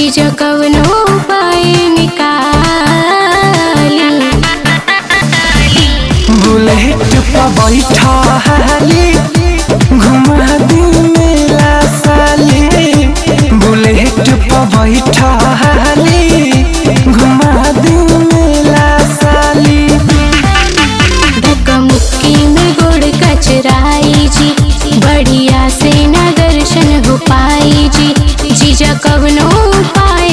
जीजा कवनो उपाय निकाली बुलेट पर बैठा हाली घुमा दी मेला साली बुलेट पर बैठा हाली घुमा दी मेला साली धक्का मुक्की में गोड़ कचराई जी बढ़िया से न दर्शन हो पाई जी जीजा कवनो उपाय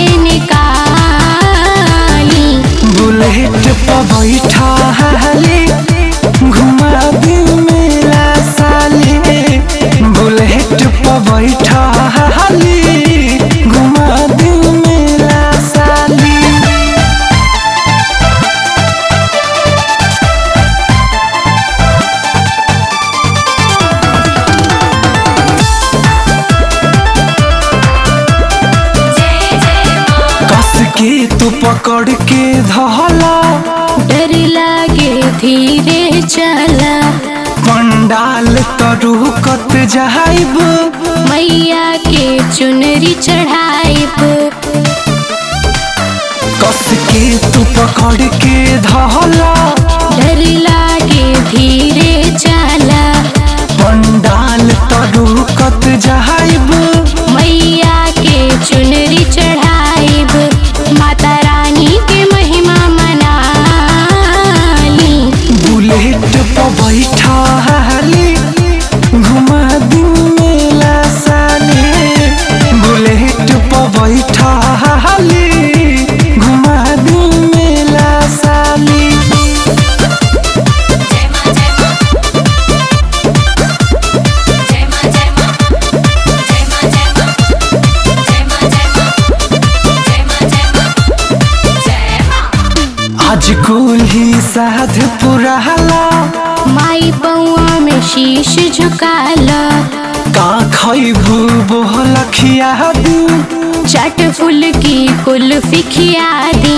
निकाली बुलेट पर बैठा हाली घुमा दी मेला साली बुलेट पर बैठा हाली घुमा दी मेला साली कस के तू पकड़ के धला डर लागे धीरे चला पंडाल तरू कत जाइब मैया के चुनरी चढ़ाइब कस के तू पकड़ के धला डर लागे धीरे चला पंडाल तरू कत जाइब मैया के चुनरी चढ़ाइब माता रानी के महिमा मनाली बुलेट पर बैठा हाली घुमा दी मेला साली बुलेट पर बैठा हाली घुमा दी मेला साली आज कुल ही साध पुराला माई पौआ में शीश झुकाला का खैबू बोल खिया दी चट फुल की कुल्फी खिया दी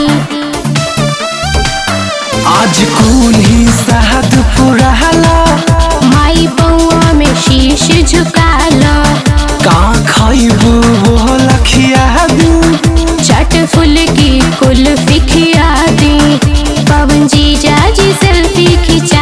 आज कुल ही साध पुराला माई पौआ में शीश झुकाला का खैबू बोल खिया दी चट फुल की कुल्फी खिया दी पवन जीजा जी सेल्फी खिंचा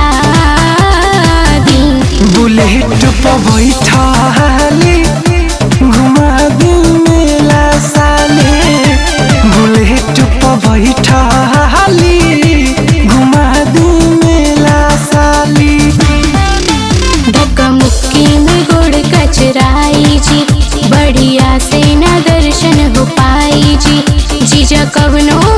दी बुलेट पर बैठा हाली घुमा दी मेला साले बुलेट पर बैठा हाली घुमा दी मेला साली धक्का मुक्की में गोड़ कचराई जी बढ़िया से न दर्शन हो पाई जी जीजा कवनो